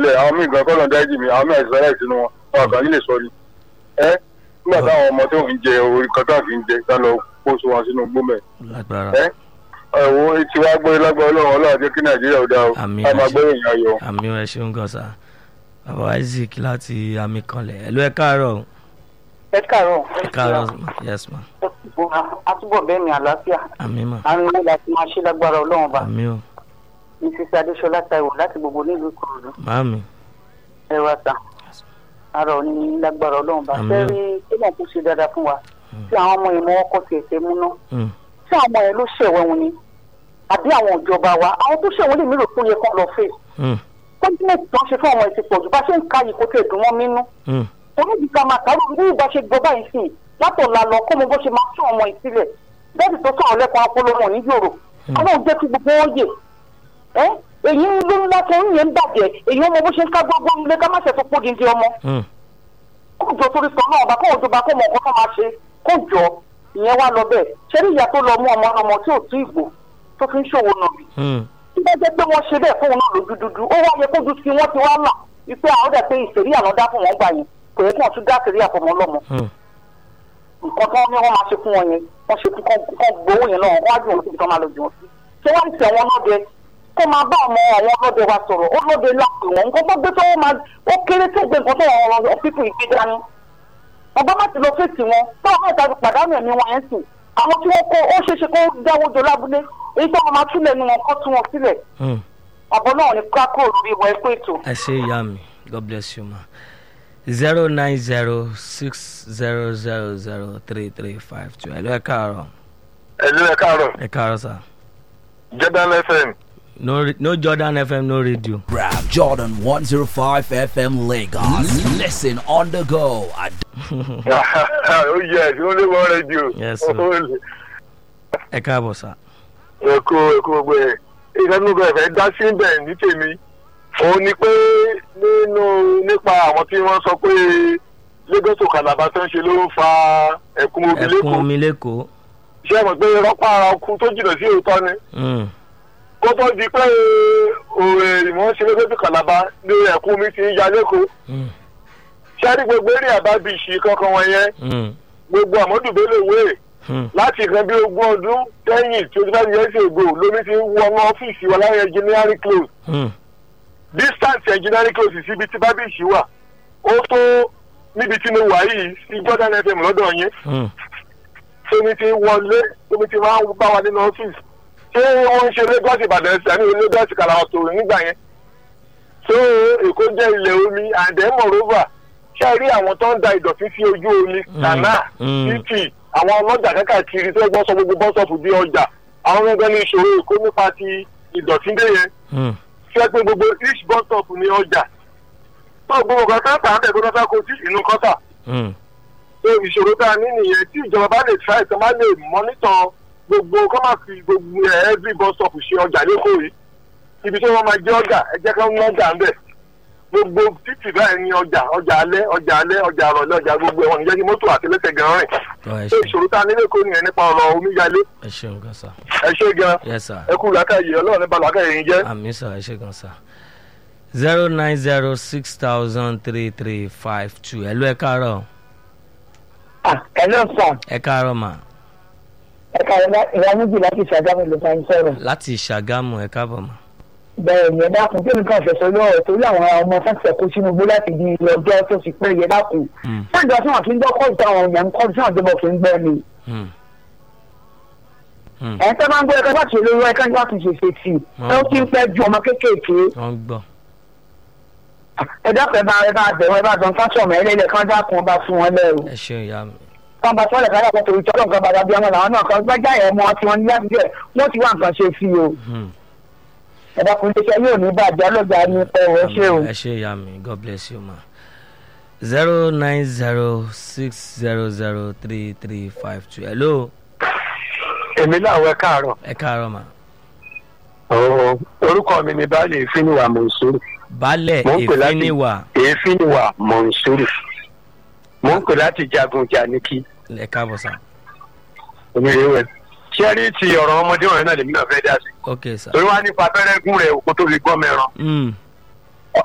lẹ̀ àwọn míì gan kọ́lọ̀ dájú mi àwọn míì àìsàn láì sínú wọn wọn kàn nílé sọ ni ẹ nígbà táwọn ọmọ tó ń jẹ orí kan tó ń fi ń jẹ tá lọ kó so wọn sínú gbómẹ lágbára ẹ ẹ̀wọ̀n etí wa gbé lágbára ọlọ́run ọlọ́run jẹ́ kí nàìjíríà ó dá o Àmín. a máa gbé èèyàn ayọ̀ àmì ẹ ṣeun gan sa bàbá isaac láti àmì kanlẹ̀ ẹ̀lú ẹ káàárọ̀ ẹ káàárọ̀ ẹ káàárọ̀ yes ma àtúbọ̀ bẹ́ẹ̀ mi àlàáfíà àmì ma àrùn ilé láti máa ṣe lágbára ọlọ́run bá àmì o mrs adéṣọlá taiwo láti gbogbo nílùú ìkòròdú màámi ẹ̀rọ àtà àrò ní lágbára ọlọ́run bá Àmín. fẹ́ rí kílọ̀ tó ṣe dáadáa fún wa tí àwọn ọmọ ìmọ̀ ọkọ̀ tiẹ̀ tẹ́ múná Mm, tí àwọn ọmọ yẹn ló ṣẹ̀wẹ̀ wọn ni àbí àwọn ìjọba wa àwọn tó ṣẹ̀wọ̀n lè mí rò pé ó yẹ kán lọ fèsì mm, kọ́ńtínẹ̀tì tó ń ṣe fún ọmọ ẹ̀sìn pọ̀jù bá ṣe ń ka yìí kó tẹ̀ dùn wọ́n mínú mm, oníbi ká máa kàwé bí ìgbà ṣe gbọ́ báyìí sí i látọ̀la lọ kó mo bó ṣe máa tún ọmọ ìsílẹ̀ bẹ́ẹ̀ni tó sọ̀rọ̀ lẹ́kọ̀ọ́ apolówó ní yòrò ọlọ́run jẹ́ kí gbogbo wọn yè ẹ́ èyí ń lóyún láti oyún yẹn ń bàjẹ́ èyí ọmọ bó ṣe ń ká gbogbo ilé ká má ṣe tó pọ̀ dídí ọmọ mm. kó jọ torí sọ náà ọba kó òjò bá kó mọ nǹkan tó máa ṣe kó jọ ìyẹn wá lọ bẹ́ẹ̀ ṣé ní ìyá tó lọ mú ọmọ ọmọ tí ò tí ìgbò tó fi ń ṣòwò nàbì Mm, tí bá jẹ́ pé wọ́n ṣe bẹ́ẹ̀ fóun náà lójú dúdú ó wá yẹ kójú sí wọ́n ti wá là wípé àwọn dẹ̀ pé ìṣèrí àná dá fún wọn gbà yẹn kò yẹ kí wọ́n tún dá ìṣèrí àfọmọ́ lọ́mọ mm. nǹkan tó ní wọ́n máa ṣe fún wọn yẹn wọ́n ṣe fún kọ́ gbowó yẹn náà wọ́n á dùn síbi tó máa lọ jùlọ sí. ṣé wọ́n ń tẹ̀ wọ́n lọ́dẹ kó máa bá ọmọ àwọn ọlọ́dẹ wa sọ̀rọ̀ ó lọ́dẹ lápè wọn nǹkan tó gbé tó wọ́n máa ó kéré tó gbé nǹkan tó wọn pípọ̀ ìgbé dání. ọba má ti lọ fèsì wọn táwọn mẹ́ta fi pàdánù ẹ̀mí wọn yẹn sùn àwọn tí wọ́n kó ó ṣeé ṣe kó dáwọ́ jọ lábúlé èyí tó wọn máa túlẹ̀ nu wọn kọ́ tú wọn sílẹ̀ Mm. àbọ̀ náà ní kákó lórí ìwọ ẹ̀kọ́ ètò. ẹ ṣe ìyá mi god bless you ma zero nine zero six zero zero zero three three five two ẹ̀lú ẹ káàárọ̀ ẹ̀lú ẹ̀ káàárọ̀ ẹ káàárọ̀ sà jordan fm no re- no jordan fm no radio. Grab Jordan 105 FM Lagos. Listen on the go at ó yẹ ẹ̀ tí wọ́n lé wọ́n rédíò Yes, sir. ẹ káàbọ̀ sà. èkó èkó gbogbo ẹ̀ ìfẹ́nu bẹ̀rẹ̀ fẹ́ dá sí bẹ̀ ní tèmi òun ni pé nínú nípa àwọn tí wọ́n sọ pé lagos to calabar tó ń ṣe ló ń fa ẹ̀kún omi ẹkún lẹ́kọ̀ọ́ omi lẹ́kọ̀ọ́. ṣé ẹ mọ̀ pé rọ́pá ara ọkùn tó jìnnà sí òótọ́ ni Mm, kó tó di pé òwe ìwọ̀n ṣe lagos to calabar ní ẹ̀kún omi ti ń ya lẹ́kọ̀ọ́ mm, ṣé a rí gbogbo eré àbábíṣì kankan wọn yẹn mm, gbogbo àmọ́dùbélé wéè mm, láti nǹkan bí ogún ọdún sẹ́yìn twenty five years ago lómi ti ń wọnú ọ́fíìsì wa láwọn engineering close mm, distance engineering close síbi tí bábíìsì wà ó tó níbi tí mo wà yìí sí jordan fm lọ́dọ̀ yín mm. tómi ti ń wọlé tómi ti máa ń bá wa nínú ọ́fíìsì ṣé wọ́n ń ṣe lagos ìbàdàn ẹ̀sìn àní lagos kàlàwà tó nígbà yẹn tó èkó jẹ́ ilẹ̀ omi and then moreover ṣé ẹ rí àwọn tó ń da ìdọ̀tí sí ojú omi kànáà mm. títì àwọn ọlọ́jà kákàkiri tó gbọ́ sọ gbogbo bọ́sọ̀fù bí ọjà àwọn ọgbẹ́ ní ìṣòro èkó nípa ti ìdọ̀tí dé yẹn Mm, ṣé pé gbogbo each bọ́sọ̀fù ní ọjà tó gbogbo kan tá tà á tẹ̀ tó tọ́ sáko sí inú kọ́tà mm, tó ìṣòro tá a ní nìyẹn tí ìjọba bá lè try tó bá lè mọ́nítọ̀ gbogbo kọ́ máa fi gbogbo ẹ̀ every bọ́sọ̀fù ṣe ọjà lẹ́kọ̀ọ́ yìí ibi tí wọ́n máa jẹ́ ọjà ẹ jẹ́ ká ń lọ́jà ń bẹ̀ gbogbo títì báyìí ní ọjà ọjà alẹ́ ọjà alẹ́ ọjà àrọ̀lẹ́ ọjà gbogbo ẹ̀wọ̀n níjẹ́ kí mọ́tò àtẹlẹsẹ̀ gan rìn ọ ẹ tó ṣe ìṣòro tá a nílé kó nìyẹn nípa ọ̀rọ̀ omíyalé ẹ ṣeun gan sà. ẹ ṣe gan yes sir. ẹ kú làákàyè ọlọ́run ní balùwàkà yìí jẹ́. àmì sà ẹ ṣe gan sà. zero nine zero six thousand three three five two ẹ̀lú ẹ káàárọ̀ ẹ ló sàn ẹ káàárọ̀ mà ẹ̀ka ìwà méjì láti ṣàgámù ló bá ń sọ̀rọ̀. láti ṣàgámù ẹ káàbọ̀ mà. bẹ́ẹ̀ ni ẹ dákun kí nǹkan fẹsẹ̀ lọ́wọ́ torí àwọn ọmọ fẹsẹ̀ kó sínú igbó láti di ilé ọjọ́ tó ti pẹ́ yẹ dákun. Mm, sáàjọ tí wọn kì í gbọ́ kọ́ọ̀tù àwọn èèyàn ń kọ́ọ̀tù tí wọn jọba kì í gbọ́ ni. mm, mm. ẹ̀ ń tẹ́ máa ń gbọ́ ẹ̀ka láti ṣe lórí ẹ̀ka láti ṣe ṣe sí i. ẹ ó ti ń pẹ́ ju ọmọ kéékèèké. wọ́n gbọ́. ẹ dákun ẹ bá ẹ bá bẹ̀rù ẹ bá dán fásọ̀mù ẹ lélẹ̀ kán dákun ọba fún wọn lẹ́rù. ẹ ṣeun ìyá mi. kán bá sọ́ọ̀lẹ̀ ká dàpọ̀ torí tọ́lọ̀ nǹkan bàbá bí ọmọ làwọn náà kan gbẹ́jà ẹ̀ mọ́ tí wọ́n ní láti jẹ́ wọ́n ti wá nǹkan ṣe sí i o. Mm. ẹ dákun iléeṣẹ́ yóò ní bàjẹ́ ọlọ́jà ní ọ̀rọ̀ ṣé o. ẹ ṣe ìyá mi god bless you ma. zero nine zero six zero zero three three five two hello èmi láwọn ẹ káàárọ̀ ẹ káàárọ̀ mà. orúkọ mi ni baálé ìfínìwà mọ̀nsúrù baálẹ̀ Mo ń pè láti- ìfíníwà ìfínìwà mọ̀nsúrù mò ń pè láti jagun janiki ẹ káàbọ̀ sà. onírèwẹ̀ ṣẹ́rí ti ọ̀rọ̀ ọmọdé wọ̀nyí náà lèmi náà fẹ́ dá sí ok sà. torí wá nípa abẹ́rẹ́ gún rẹ̀ òkú tó fi gbọ́ mẹ́ran Mm,